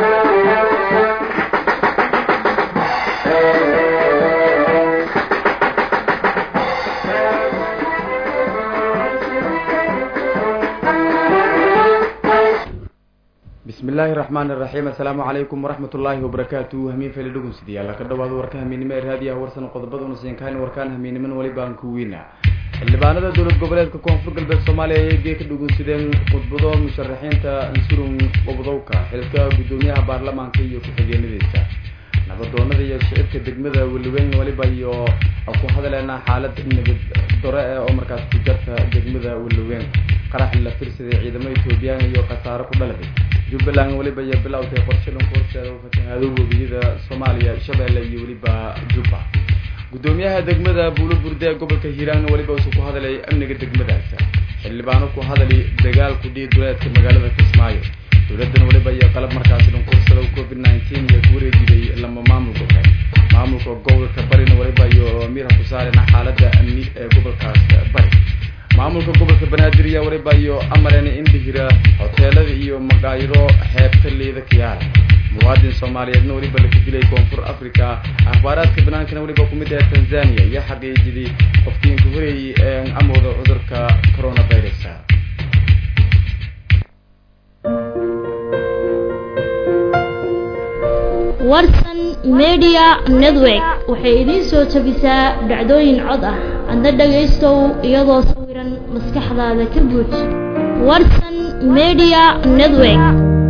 bismillaahi raxmaani raxiim assalaamu calaykum waraxmat ullaahi wabarakaatu hamiin feli dhugunsidayaal ka dhawaado warka hamiinimo ee raadiyaha warsan qodobaduna siinkahayn warkaan hamiiniman welibaan ku weyna xildhibaanada dowlad goboleedka koonfur galbeed soomaaliya ayay gee ka dhugunsideen khudbado musharaxiinta ansurun qobdowka xilka guddoomiyaha baarlamaanka iyo ku-xigeenadiisa nabadoonada iyo shicibka degmada weliweyn weliba iyo ku hadaleena xaalad nabad dore eh oo markaas ku jarta degmada weliweyn qarax la firsaday ciidamo etoobiyaan iyo khasaaro ku dhaladay jubbaland weliba iyo bilowtay qorshe dhanku horseeda u fatahaado webiyada soomaaliya shabeelle iyo weliba jubba guddoomiyaha degmada buulo burde ee gobolka hiiraan weliba usu ku hadalay amniga degmadaas xildhibaano ku hadali dagaal ku dhihi duleedka magaalada kismaayo dowladan weliba iyo qalab markaasi dhankursada covid nineteen iyo ku wareejiday lama maamulka kale maamulka gobolka barina weliba iyo miirha ku saarena xaalada amni ee gobolkaas bari maamulka gobolka banaadir iyo weliba iyo amarena indhihira hoteelada iyo maqaayiro xeebta liida kiyaala muwaadin soomaaliyeedna weliba laku dilay koonfur africa akhbaaraadka banaankana weliba kumid ah tanzania iyo xaqiijidii qofkiinka horeeyey ee amooda cudurka coronavirus warsan media network waxay idiin soo jabisaa dhacdooyin cod ah adna dhagaystow iyadoo sawiran maskaxdaada ka buuj warsan media network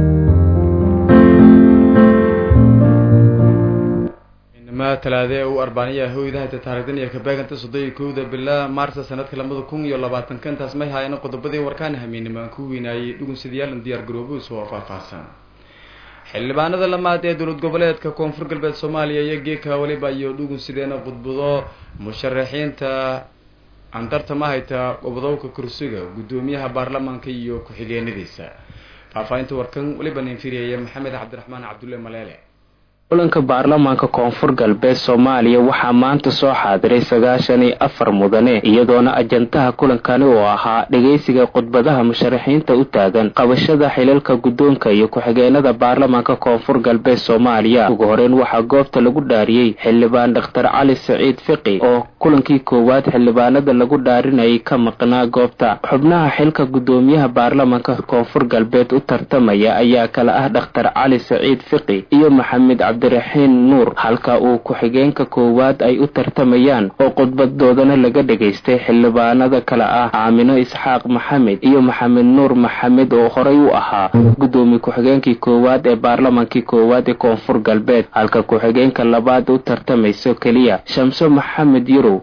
inama talaade ee u arbaaniya hoydahayta taarikhdan iyo kabeeganta soddon iyo kowda bila maarsa sanadka labada kun iyo labaatanka intaas may haayeen qodobadii warkaan hamiinimo aan ku weynaayey dhugunsidayaal diyaar garoobuus oo faahfaahsan xildhibaanada lamaad ee dowlad goboleedka koonfur galbeed soomaaliya iyo geeka weliba iyo dhugunsideena khudbado musharaxiinta andartama hayta qobdowka kursiga guddoomiyaha baarlamaanka iyo ku-xigeenadiisa faahfaahinta warkan weliba ninfiriyaya maxamed cabdiraxmaan cabdulle maleele kulanka baarlamaanka koonfur galbeed soomaaliya waxaa maanta soo xaadiray sagaashan iyo afar mudane iyadoona ajantaha kulankani oo ahaa dhegaysiga khudbadaha musharaxiinta u taagan qabashada xilalka guddoonka iyo ku-xigeenada baarlamaanka koonfur galbeed soomaaliya ugu horeyn waxaa goobta lagu dhaariyey xildhibaan dhakhtar cali saciid fiqi oo kulankii koowaad xildhibaanada lagu dhaarinayay ka maqnaa goobta xubnaha xilka guddoomiyaha baarlamaanka koonfur galbeed u tartamaya ayaa kala ah dhakhtar cali saciid fiqi iyo maxamed cabdiraxiin nuur halka uu ku-xigeenka koowaad ay u tartamayaan oo khudbadoodana laga dhegaystay xildhibaanada kale ah aamino isxaaq maxamed iyo maxamed nuur maxamed oo horey u ahaa guddoomiye ku-xigeenkii koowaad ee baarlamaankii koowaad ee koonfur galbeed halka ku-xigeenka labaad u tartamayso keliya shamso maxamed yurow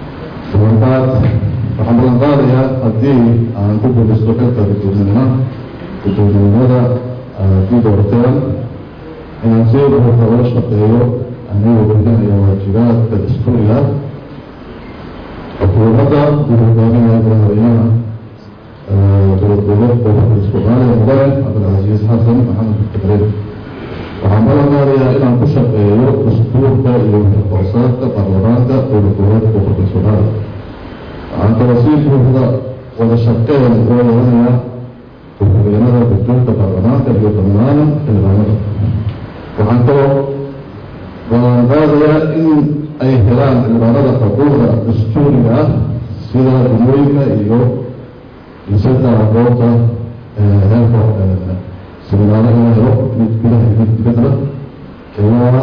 waxaan balan qaadayaa haddii aan ku guulaysto xilka guddoomiyana guddoominimada kii doorteen inaan si buuxa ula shaqeeyo anigoo gudanaya waajibaadka dastuuriga xukuumadda gudogaaminaya madaxweynaha dowlad goboleedka gobolka soomaaliya mudane cabdilcasiis xasan maxamed fikreed waxaan balan qaadayaa inaan ku shaqeeyo dastuurka iyo hoosaadka baarlamaanka dowlad goboleedka gobolka soomaaliya waxaan kaloo si buuxda wada shaqeyn ula yeelanayaa ku-xigeenada guddoonka baarlamaanka iyo dhammaan xildhibaanada waxaan kaloo balan qaadayaa in ay helaan xildhibaanada xuquuqda dastuuriga ah sida dumooyinka iyo isada aqoonta heerka siminaaro in la helo mid gudaha iyo mid dibadda ilaa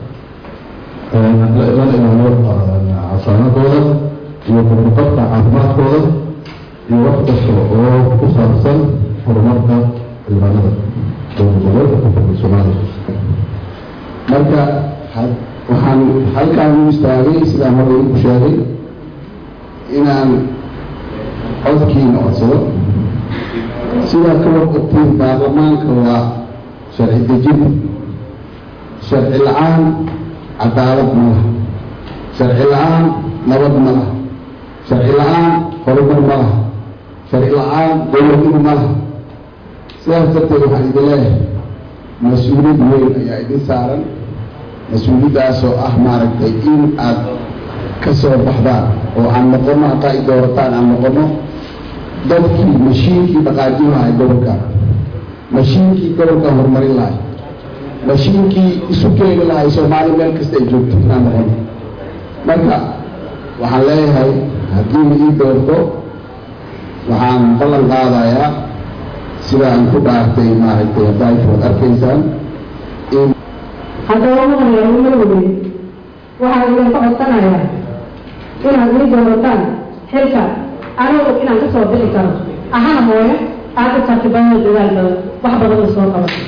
la ilaaliyo casaanadooda iyo kordhaqabka caafimaadkooda iyo wax kasta oo ku saabsan horumarka xildhibaanada dowlad goboleedka koonfurka soomaaliya marka waxaan halkaan u istaagay sidaan hore igu sheegay inaan codkiina codsado sidaa ka warqabtiin baarlamaanka waa sharci dejin sharci la-aan cadaalad ma laha sharci la-aan nabad ma laha sharci la-aan horumar ma laha sharci la-aan dowladnimo ma laha sidaas darteed waxaan idin leeyahay mas-uuliyad weyn ayaa idin saaran mas-uuliyaddaasoo ah maaragtay in aad ka soo baxdaan oo aan noqono haddaa i doorataan aan noqono dadkii mashiinkii dhaqaajin lahay gobolka mashiinkii gobolka horumarin lahay mashiinkii isu keeni lahay soomaali meel kasta ay joogto inaan noqon marka waxaan leeyahay haddii la ii doorto waxaan ballan qaadayaa sida aan ku dhaartay maaragtay haddaayfood arkaysaan in haddaba maqlayaa marwey waxaan idinka codsanayaa inaad ii doorataan xilka anigu inaan ka soo bixi karo ahana mooye aad u karti badan dadaal badan wax badan la soo qaban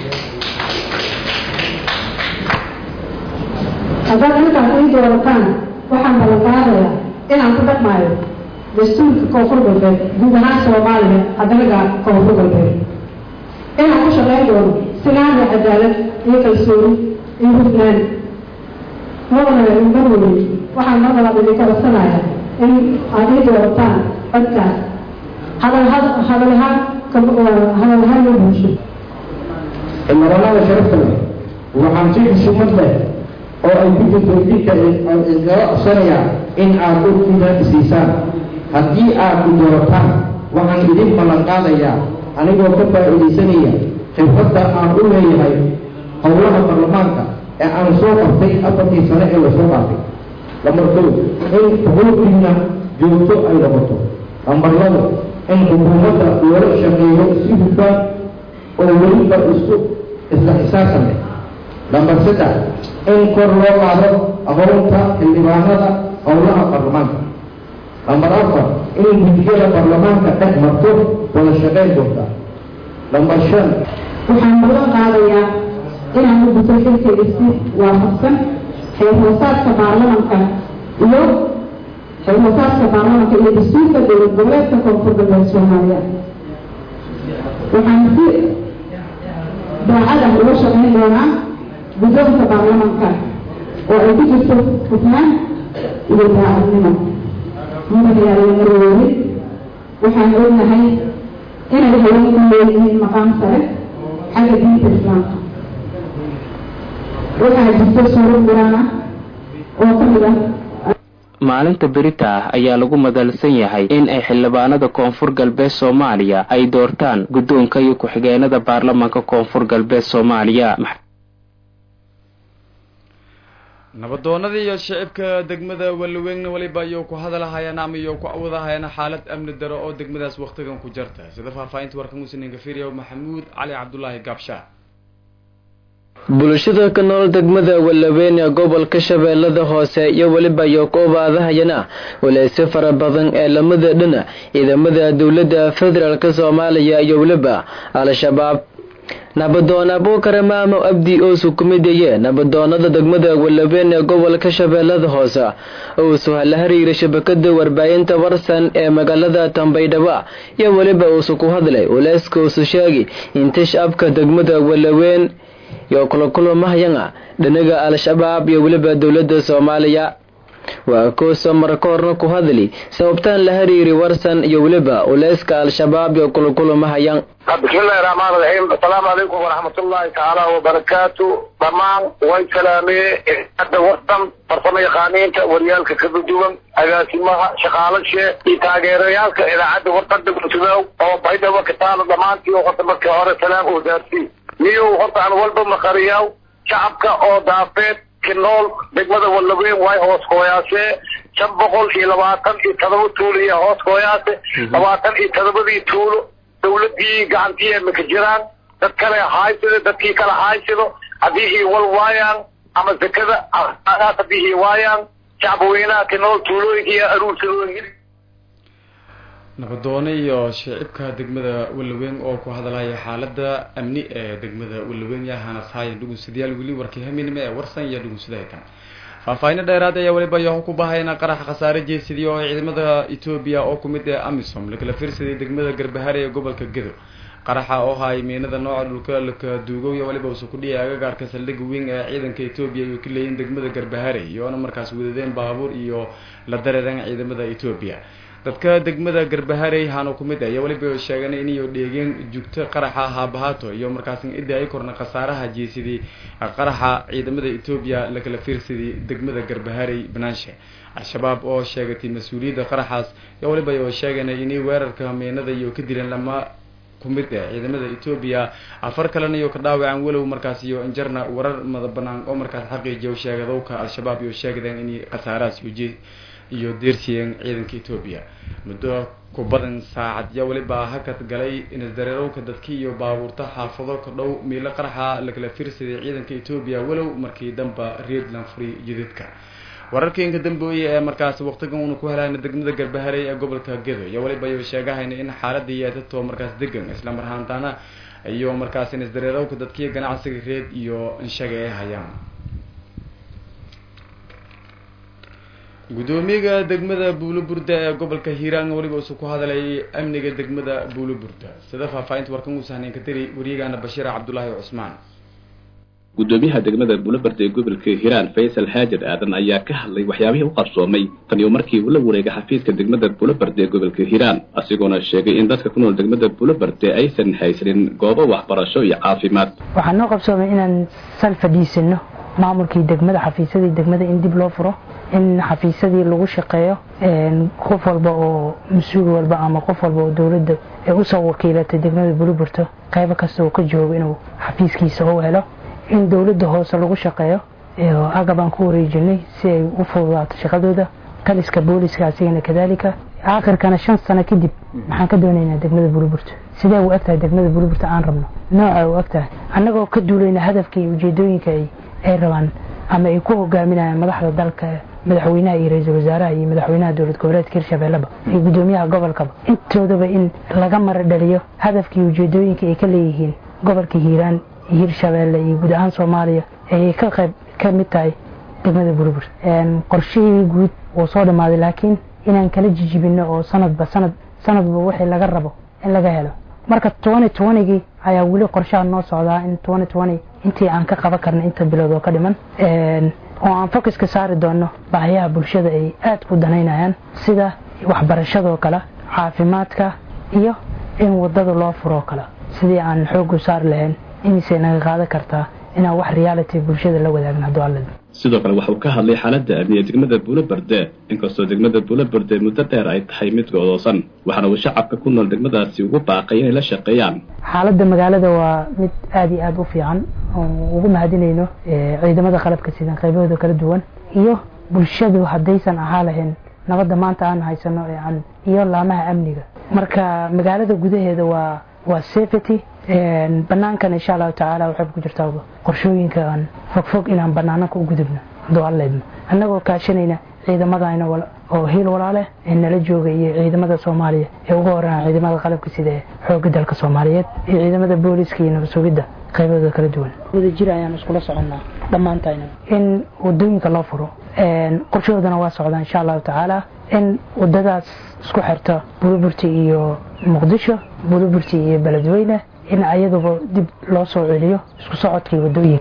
haddaad intaas ii doorataan waxaan ballan qaadayaa inaan ku dhaqmaayo dastuurka koonfur galbeed guud ahaan soomaaliya haddanaga koonfur galbeed inaan ku shaqayn doono sinaan iyo cadaalad iyo kalsooni iyo hufnaan maqlaya marwey waxaan mar labaad idinka codsanayaa in aad ii doorataan codkaas hadalha hadalahaan hadalahaan loo bulsho cimaranada sharafta leh waxaan si xushumad leh oo ay ku jirto idinka iskaga codsanayaa in aad urkida siisaan haddii aad ku doorataan waxaan idin ballan qaadayaa anigoo ka faa'iidaysanaya khibradda aan u leeyahay howlaha baarlamaanka ee aan soo qabtay afartii sane ee lasoo qaatay lambar kow in xuquuqdiina joogto ay noqoto lambar labo in xukuumadda loola shaqeeyo si hufaan oo weliba isku isla xisaabtan leh lambar saddex in kor loo qaado aqoonta xildhibaanada howlaha baarlamaanka lambar afar in gudiyada baarlamaanka dhex marto wada shaqayn doonta lambar shan waxaan ballan qaadayaa inaan u guto xilkayga si waafaqsan xeerhoosaadka baarlamanka iyo xeerhoosaadka baarlamanka iyo dastuurka dowlad goboleedka koonfur galbeed soomaaliya waxaan si daacad ah uga shaqayn doonaa guddoonka baarlamanka oo ay ku jirto hufnaan iyo daacadnimo mudanayaal marweyne waxaan ognahay inay haweenku leeyihiin maqaam sare xagga diinta islaamka waxaa jirta suuro quraan ah oo ka mid ah maalinta berita ah ayaa lagu madalsan yahay in ay xildhibaanada koonfur galbeed soomaaliya ay doortaan guddoonka iyo ku-xigeenada baarlamaanka koonfur galbeed soomaaliya nabadoonadii iyo shicibka degmada walaweynna weliba iyo ku hadalahayaan ama iyo ku awadahayaana xaalad amni daro oo degmadaas waktigan ku jarta sida faahfaahinta warkan musninka firiya maxamuud cali cabdulaahi gaabsha bulshada ka nool degmada walaweyn ee gobolka shabeellada hoose iyo weliba iyo ku obaadahayana waleyse fara badan ee lamada dhina ciidamada dowladda federaalk soomaaliya iyo weliba al-shabaab nabadoon abuukare maamo abdi oo sukumidaye nabadoonada degmada walaweyn ee gobolka shabeellada hoose oo suha la hariira shabakada warbaahinta warsan ee magaalada tambaydhaba iyo weliba uusu ku hadlay uleyska uusu sheegi inta shacabka degmada walaweyn iyo kulakulamahayana dhinaga al-shabaab iyo weliba dowladda soomaaliya waa kooso mar ka horna ku hadli sababtaan la hariiri warsan iyo weliba uleyska al-shabaab iyo kulakulamahayan bismillahi raxmaan raxiim asalaamu calaykum waraxmatullaahi tacaala wabarakaatu dhammaan way salaamee hadda warsan farsamo yaqaaniinta waryaalka kala duwan agaasimaha shaqaalashe iyo taageerayaalka idaacadda warqada gursudow oo baydhabo ka taalo dhammaantii oo horta markii hore salaam oo daarsii miyuu horta aan walba maqariyaw shacabka oo daafeed ki nool degmada walaweyn way hoos hooyaasee shan boqol iyo labaatan iyo todoba tuulo iyo hoos hooyaase labaatan iyo todobadii tuulo dawladii gacantii imika jiraan dad kale haaysado dadkii kale haaysado haddii ii wal waayaan ama zakada haddii ii waayaan shacab weynaha ki nool tuulooyinka iyo aruursadooyin nabadoone iyo shicibka degmada walaweyn oo ku hadalaya xaalada amni ee degmada walaweyn yahana saayan dhugunsadayaal weli warkii haminime ee warsan iyo dhugunsadaytan faahfaahinno dheeraad ayaa weliba yaho ku bahayna qarax khasaare jeesidii oo ciidamada etoobiya oo kumid ee amisom lakala fiirsaday degmada garbahare ee gobolka gedo qaraxa oo haay miinada nooca dhulka laka duugow iyo waliba usu kudhiyay agagaarka saldhigga weyn ee ciidanka etoobiya ay ka leeyiin degmada garbahare iyoona markaas wadadeen baabuur iyo la dareereen ciidamada etoobiya dadka degmada garbaharey haano ku mid ah iyo weliba sheegana inayo dheegeen jugto qaraxa haabahaato iyo markaas ida ay korna khasaaraha jeesidii qaraxa ciidamada etoobiya lakala fiirsadii degmada garbaharey banaanshe al-shabaab oo sheegatay mas-uuliyadda qaraxaas iyo weliba oo sheegana inay weerarka miinada iyo ka dileen lama ku mid ah ciidamada etoobiya afar kalena iyo ka dhaawacaan walow markaas iyo injarna warar mada banaan oo markaas xaqiijiya sheegadowka al-shabaab iyo sheegdeen in khasaarahaas iyo iyo deersiyeen ciidanka etoobiya muddo ku badan saacad yaa weliba hakad galay inisdareerowka dadki iyo baabuurta xaafado ka dhow miilo qaraxa lakala fiirsaday ciidanka etoobiya walow markii damba reedland furi jidadka wararka inka dambeoye ee markaas waqtigan uuna ku helaana degmada garbaharey ee gobolka gedo iyo weliba ay sheegahayna in xaaladda yeetatoo markaas degan isla marhaantaana iyo markaas inisdareerowka dadkiiyo ganacsiga reed iyo inshaga ay hayaan gudoomiyaga degmada buuloburda ee gobolka hiiraan weliba usu ku hadalay amniga degmada buuloburda sida faahfaahinta warkan uu sahnayn ka tiri wariyagaana bashiira cabdulaahi cusmaan gudoomiyaha degmada buulobarda ee gobolka hiiraan faysal haajir aadan ayaa ka hadlay waxyaabihii u qarsoomay tan iyo markii uu la wareegay xafiiska degmada buulobarda ee gobolka hiiraan asigoona sheegay in dadka ku nool degmada buulobarda aysan haysanin goobo waxbarasho iyo caafimaad waxaa noo qabsoomay inaan sal fadhiisano maamulkii degmada xafiisyadii degmada in dib loo furo in xafiisyadii lagu shaqeeyo qof walba oo mas-uul walba ama qof walba oo dowladda ee usoo wakiilatay degmada buliburto qaybo kasta uu ka joogo inuu xafiiskiisa u helo in dowladda hoose lagu shaqeeyo agab aan ku wareejinay si ay u fududaato shaqadooda taliska booliska asigana kadaalika aakhirkana shan sano kadib maxaan ka doonaynaa degmada buliburto sidee u egtahay degmada buliburto aan rabno nooca u egtahay annagoo ka duulayna hadafka iyo ujeedooyinka ay rabaan ama ay ku hogaaminayaan madaxda dalka madaxweynaha iyo ra-iisul wasaaraha iyo madaxweynaha dowlad goboleedka hirshabeelleba iyo gudoomiyaha gobolkaba intoodaba in laga mara dhaliyo hadafkii ujeedooyinka ay ka leeyihiin gobolka hiiraan iyo hirshabeelle iyo guud ahaan soomaaliya ayay ka qayb ka mid tahay degmada burubur qorshihii guud wuu soo dhammaaday laakiin inaan kala jijibino oo sanadba sanad sanadba wixii laga rabo in laga helo marka twenty twentygii ayaa weli qorshaha noo socdaa in twenty twenty intii aan ka qaban karna inta bilood oo ka dhiman oo aan focuska saari doono baahiyaha bulshada ay aada ku danaynayaan sida waxbarashadoo kale caafimaadka iyo in wadada loo furoo kale sidii aan xoogu saari lahayn imisay naga qaadan kartaa inaan wax reality bulshada la wadaagno hadduu alla sidoo kale waxauu ka hadlay xaaladda amniye degmada buulobarde inkastoo degmada buulobarde muddo dheer ay tahay mid go'doosan waxaana uu shacabka ku nool degmadaasi ugu baaqay inay la shaqeeyaan xaaladda magaalada waa mid aada iyo aada u fiican oo ugu mahadinayno ciidamada qalabka sidan qaybahooda kala duwan iyo bulshadu haddaysan ahaa lahayn nabadda maanta aan haysano ee aan iyo laamaha amniga marka magaalada gudaheeda waa waa safety banaankan insha allahu tacaala waxay ku jirtaa qorshooyinka aan fogfog inaan banaananka u gudubno hadduu alleedno annagoo kaashanayna ciidamadayna oo hiil walaale ee nala jooga iyo ciidamada soomaaliya ee ugu horreeyaan ciidamada qalabka sida ee xoogga dalka soomaaliyeed iyo ciidamada booliska iyo nabad sugidda qaybadooda kala duwan wada jir ayaan iskula soconnaa dhammaantayna in wadooyinka loo furo qorshahoodana waa socdaa insha allahu tacaala in wadadaas isku xirta buliburti iyo muqdisho buliburti iyo beledweyne in ayaduba dib loo soo celiyo isku socodkii wadooyinka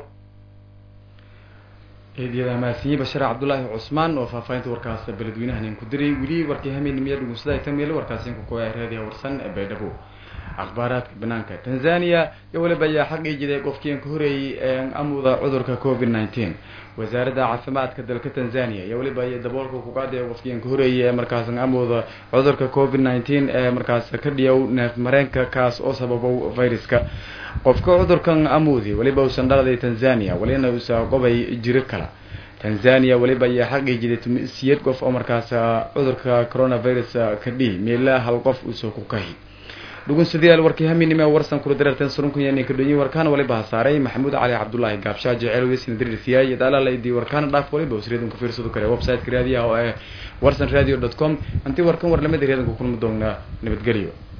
eedyada mahadsanyi bashiir cabdulaahi cusmaan oo faahfaahinta warkaas beledweynahan ku diray weli warkii hameennimiya dhugunsada tamil warkaasi ku koya raadiya warsan ee baydhabo akhbaaraadka banaanka tanzania iyo weliba ayaa xaqii jiday qofkiin ka horeeyey amuda cudurka covid nineteen wasaaradda caafimaadka dalka tanzania iyo weliba ay daboolka kuqaadaya qofkiin ka horeeyey ee markaas amuda cudurka covid nineteen ee markaas ka dhiyow neef mareenka kaas oo sababow viruska qofka cudurkan amudi weliba uusan dhaladay tanzania welina uusa qobay jiro kala tanzania weliba ayaa xaqii jiday siyeed qof oo markaas cudurka coronavirus ka dhihi meela hal qof uusoo ku kahi dhugunsadayaal warkii haminime warsan kula dareerteen surunkanyaninka dhonyi warkaan waliba hasaaray maxamuud cali cabdulaahi gaabshaa jecel weysina dirirsiyaay daalala idii warkaan dhaaf waliba usreedun ka fiirsado kale website-ka raadiyaha oo ah warsan radio dot com intii warkan warlamada reedanka kulmi doonaa nabadgelyo